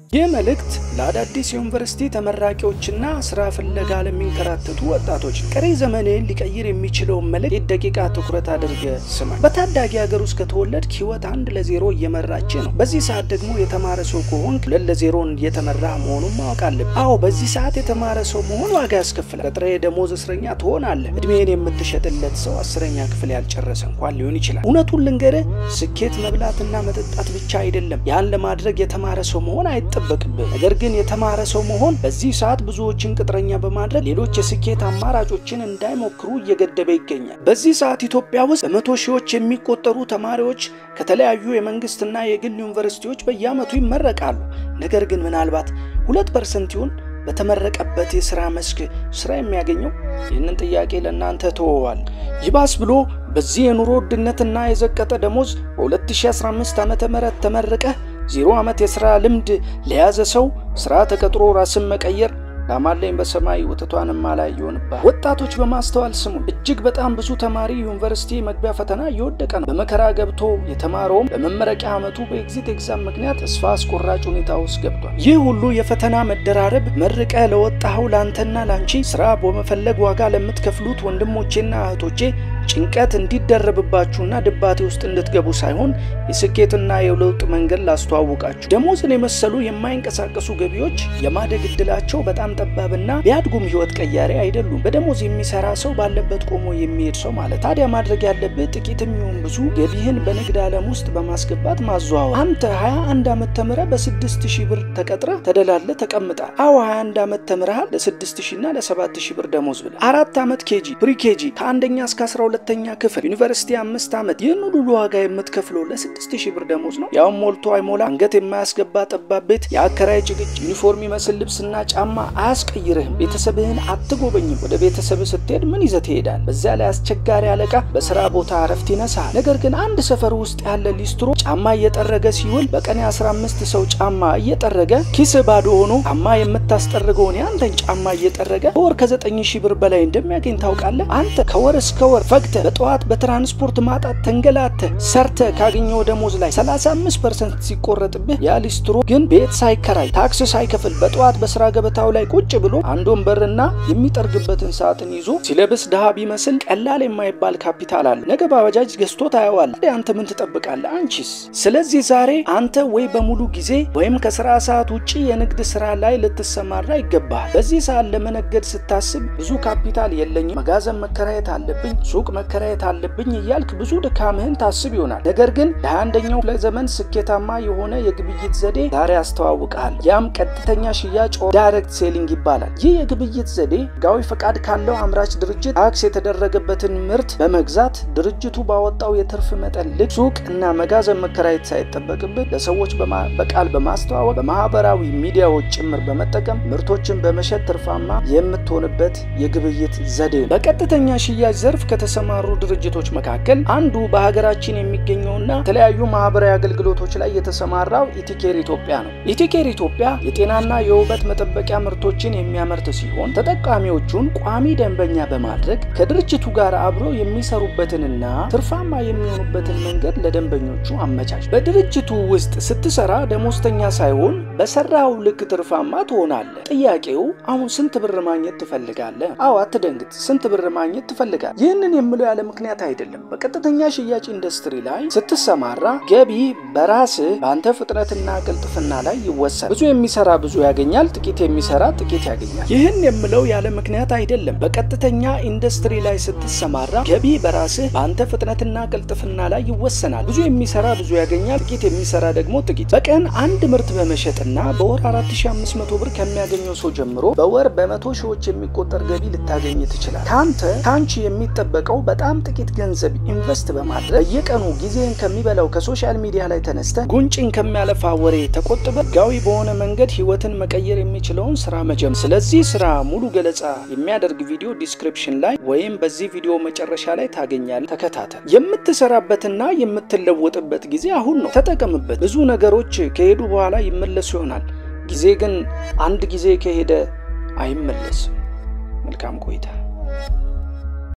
ይህ መልእክት ለአዳዲስ የዩኒቨርሲቲ ተመራቂዎችና ስራ ፍለጋ ለሚንከራተቱ ወጣቶች ቀሪ ዘመንህን ሊቀይር የሚችለውን መልእክት ደቂቃ ትኩረት አድርገ ስማ። በታዳጊ ሀገር ውስጥ ከተወለድክ ህይወት አንድ ለዜሮ እየመራች ነው። በዚህ ሰዓት ደግሞ የተማረ ሰው ከሆንክ ሁለት ለዜሮን እየተመራ መሆኑን ማወቅ አለብህ። አዎ በዚህ ሰዓት የተማረ ሰው መሆን ዋጋ ያስከፍላል። ቀጥረ የደሞዝ እስረኛ ትሆናለህ። እድሜን የምትሸጥለት ሰው አስረኛ ክፍል ያልጨረሰ እንኳን ሊሆን ይችላል። እውነቱን ልንገርህ፣ ስኬት መብላትና መጠጣት ብቻ አይደለም። ያን ለማድረግ የተማረ ሰው መሆን አይጠበቅብህ። ነገር ግን የተማረ ሰው መሆን በዚህ ሰዓት ብዙዎችን ቅጥረኛ በማድረግ ሌሎች የስኬት አማራጮችን እንዳይሞክሩ እየገደበ ይገኛል። በዚህ ሰዓት ኢትዮጵያ ውስጥ በመቶ ሺዎች የሚቆጠሩ ተማሪዎች ከተለያዩ የመንግስትና የግል ዩኒቨርሲቲዎች በየዓመቱ ይመረቃሉ። ነገር ግን ምናልባት ሁለት ፐርሰንት ይሁን በተመረቀበት የሥራ መስክ ሥራ የሚያገኘው? ይህንን ጥያቄ ለእናንተ ተወዋል። ይባስ ብሎ በዚህ የኑሮ ውድነትና የዘቀጠ ደሞዝ በ2015 ዓ ም ተመረቀህ ዜሮ ዓመት የሥራ ልምድ ለያዘ ሰው ሥራ ተቀጥሮ ራስን መቀየር ላማለኝ በሰማይ ወተቷን ማላይ ይሆንባል። ወጣቶች በማስተዋል ስሙ። እጅግ በጣም ብዙ ተማሪ ዩኒቨርሲቲ መግቢያ ፈተና እየወደቀ ነው። በመከራ ገብቶ የተማረውም በመመረቂያ ዓመቱ በኤግዚት ኤግዛም ምክንያት ተስፋ አስቆራጭ ሁኔታ ውስጥ ገብቷል። ይህ ሁሉ የፈተና መደራረብ መርቀ ለወጣኸው ላንተና ላንቺ ስራ በመፈለግ ዋጋ ለምትከፍሉት ወንድሞቼና እህቶቼ ጭንቀት እንዲደረብባችሁና ድባቴ ውስጥ እንድትገቡ ሳይሆን የስኬትና የለውጥ መንገድ ላስተዋውቃችሁ። ደሞዝን የመሰሉ የማይንቀሳቀሱ ገቢዎች የማደግ እድላቸው በጣም ጠባብና ቢያድጉም ህይወት ቀያሪ አይደሉም። በደሞዝ የሚሰራ ሰው ባለበት ቆሞ የሚሄድ ሰው ማለት። ታዲያ ማድረግ ያለብህ ጥቂትም ይሁን ብዙ ገቢህን በንግድ ዓለም ውስጥ በማስገባት ማዘዋወር። አንተ 21 ዓመት ተምረህ በ6000 ብር ተቀጥረህ ተደላለ ተቀምጣል። አዎ 21 ዓመት ተምረሃል ለ6000 እና ለ7000 ብር ደሞዝ ብለህ አራት ዓመት ኬጂ ፕሪ ኬጂ ከአንደኛ እስከ 12 ሁለተኛ ክፍል ዩኒቨርሲቲ አምስት ዓመት ይህን ሁሉ ዋጋ የምትከፍለው ለስድስት ሺህ ብር ደሞዝ ነው። ያውም ሞልቶ አይሞላ አንገት የማያስገባ ጠባብ ቤት፣ የአከራይ ጭቅጭ፣ ዩኒፎርም ይመስል ልብስና ጫማ አያስቀይርህም። ቤተሰብህን አትጎበኝም። ወደ ቤተሰብ ስትሄድ ምን ይዘህ ትሄዳል? በዚያ ላይ አስቸጋሪ አለቃ በስራ ቦታ እረፍት ይነሳል። ነገር ግን አንድ ሰፈር ውስጥ ያለ ሊስትሮ ጫማ እየጠረገ ሲውል በቀን የ15 ሰው ጫማ እየጠረገ ኪስ ባዶ ሆኖ ጫማ የምታስጠርገውን የአንተን ጫማ እየጠረገ በወር ከ9 ሺህ ብር በላይ እንደሚያገኝ ታውቃለህ? አንተ ከወር እስከ ወር ፈግተ በጠዋት በትራንስፖርት ማጣት ተንገላተ ሰርተ ካገኘው ደሞዝ ላይ 35 ፐርሰንት ሲቆረጥብህ ያ ሊስትሮ ግን ቤት ሳይከራይ ታክስ ሳይከፍል በጠዋት በስራ ገበታው ላይ ቁጭ ብሎ አንድ ወንበርና የሚጠርግበትን ሳጥን ይዞ ሲለብስ ድሃ ቢመስል ቀላል የማይባል ካፒታል አለ። ነገ ባጃጅ ገዝቶ ታየዋል። አንተ ምን ትጠብቃለህ? አንቺስ? ስለዚህ ዛሬ አንተ ወይ በሙሉ ጊዜ ወይም ከስራ ሰዓት ውጭ የንግድ ስራ ላይ ልትሰማራ ይገባል። በዚህ ሰዓት ለመነገድ ስታስብ ብዙ ካፒታል የለኝም፣ መጋዘን መከራየት አለብኝ ሱቅ መከራየት አለብኝ እያልክ ብዙ ድካምህን ታስብ ይሆናል። ነገር ግን ለአንደኛው ክፍለ ዘመን ስኬታማ የሆነ የግብይት ዘዴ ዛሬ አስተዋውቃል። ያም ቀጥተኛ ሽያጭ ዳይሬክት ሴሊንግ ይባላል። ይህ የግብይት ዘዴ ሕጋዊ ፈቃድ ካለው አምራች ድርጅት ታክስ የተደረገበትን ምርት በመግዛት ድርጅቱ ባወጣው የትርፍ መጠን ልክ ሱቅ እና መጋዘን መከራየት ሳይጠበቅብህ ለሰዎች በቃል በማስተዋወቅ በማህበራዊ ሚዲያዎች ጭምር በመጠቀም ምርቶችን በመሸጥ ትርፋማ የምትሆንበት የግብይት ዘዴ ነው። በቀጥተኛ ሽያጭ ዘርፍ ከተሰማሩ ድርጅቶች መካከል አንዱ በሀገራችን የሚገኘውና የተለያዩ ማህበራዊ አገልግሎቶች ላይ የተሰማራው ኢቲኬር ኢትዮጵያ ነው። ኢቲኬር ኢትዮጵያ የጤናና የውበት መጠበቂያ ምርቶችን የሚያመርት ሲሆን ተጠቃሚዎቹን ቋሚ ደንበኛ በማድረግ ከድርጅቱ ጋር አብረው የሚሰሩበትንና ትርፋማ የሚሆኑበትን መንገድ ለደንበኞቹ አመቻች። በድርጅቱ ውስጥ ስትሰራ ደሞዝተኛ ሳይሆን በሰራው ልክ ትርፋማ ትሆናለህ። ጥያቄው አሁን ስንት ብር ማግኘት ትፈልጋለህ? አዎ አትደንግጥ። ስንት ብር ማግኘት ትፈልጋለህ? ይህንን የምለው ያለ ምክንያት አይደለም። በቀጥተኛ ሽያጭ ኢንዱስትሪ ላይ ስትሰማራ ገቢ በራስህ በአንተ ፍጥነትና ቅልጥፍና ላይ ይወሰናል። ብዙ የሚሰራ ብዙ ያገኛል፣ ጥቂት የሚሰራ ጥቂት ያገኛል። ይህን የምለው ያለ ምክንያት አይደለም። በቀጥተኛ ኢንዱስትሪ ላይ ስትሰማራ ገቢ በራስህ በአንተ ፍጥነትና ቅልጥፍና ላይ ይወሰናል። ብዙ የሚሰራ ብዙ ያገኛል፣ ጥቂት የሚሰራ ደግሞ ጥቂት። በቀን አንድ ምርት በመሸጥና በወር 4500 ብር ከሚያገኘው ሰው ጀምሮ በወር በመቶ ሺዎች የሚቆጠር ገቢ ልታገኝ ትችላል። ከአንተ ከአንቺ የሚጠበቀው በጣም ጥቂት ገንዘብ ኢንቨስት በማድረግ በየቀኑ ጊዜን ከሚበላው ከሶሻል ሚዲያ ላይ ተነስተ ጉንጭን ከሚያለፋ ወሬ ተቆጥበ ህጋዊ በሆነ መንገድ ህይወትን መቀየር የሚችለውን ስራ መጀመር። ስለዚህ ስራ ሙሉ ገለጻ የሚያደርግ ቪዲዮ ዲስክሪፕሽን ላይ ወይም በዚህ ቪዲዮ መጨረሻ ላይ ታገኛለህ። ተከታተል። የምትሰራበትና የምትለወጥበት ጊዜ አሁን ነው። ተጠቀምበት። ብዙ ነገሮች ከሄዱ በኋላ ይመለሱ ይሆናል። ጊዜ ግን አንድ ጊዜ ከሄደ አይመለስም። መልካም ቆይታ